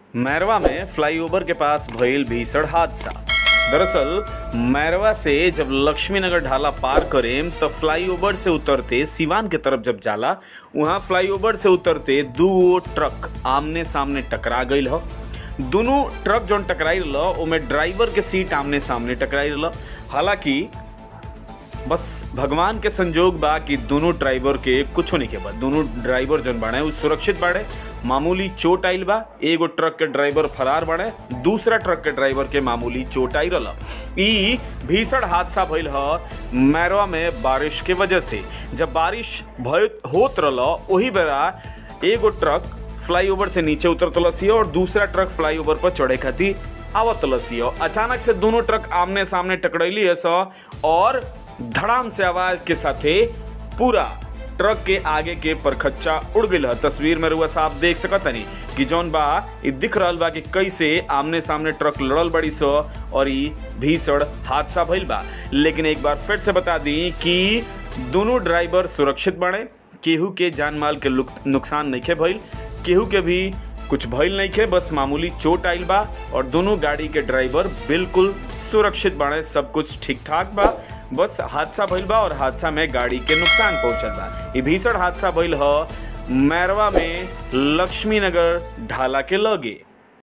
मैरवा में फ्लाईओवर के पास भइल भीषण हादसा दरअसल मैरवा से जब लक्ष्मीनगर ढाला पार करेम त फ्लाईओवर से उतरते सिवान के तरफ जब जाला वहाँ फ्लाईओवर से उतरते दू गो ट्रक आमने सामने टकरा गईल ह दोनों ट्रक जौन टकराई रहल ओमे ड्राइवर के सीट आमने सामने टकराई रहल हालांकि बस भगवान के संजोग बा कि दोनों ड्राइवर के कुछ नहीं के बाद दोनों ड्राइवर जन बाड़े उ सुरक्षित बाड़े मामूली चोट आइल बा एगो ट्रक के ड्राइवर फरार बाड़े दूसरा ट्रक के ड्राइवर के मामूली चोट आई रहल ई भीषण हादसा भइल ह मैरवा में बारिश के वजह से जब बारिश भय होत रहल ओही बेरा एगो ट्रक फ्लाईओवर से नीचे उतरत लसी और दूसरा ट्रक फ्लाईओवर पर चढ़े खातिर आवत लसी अचानक से दोनों ट्रक आमने सामने टकरैली है स और धड़ाम से आवाज के साथे पूरा ट्रक के आगे के परखच्चा उड़ गई है तस्वीर में रुआ साफ देख सकत तनी कि जौन बा इ दिख रहल बा कि कैसे आमने सामने ट्रक लड़ल बड़ी सो और ई भीषण हादसा भइल बा लेकिन एक बार फिर से बता दी कि दोनों ड्राइवर सुरक्षित बने केहू के जान माल के लुक- नुकसान नहीं भइल केहू के भी कुछ भइल नहीं खे बस मामूली चोट आइल बा और दोनों गाड़ी के ड्राइवर बिल्कुल सुरक्षित बाड़े सब कुछ ठीक ठाक बा बस हादसा भइल बा और हादसा में गाड़ी के नुकसान पहुंचल बा ई भीषण हादसा भइल ह मैरवा में लक्ष्मीनगर ढाला के लगे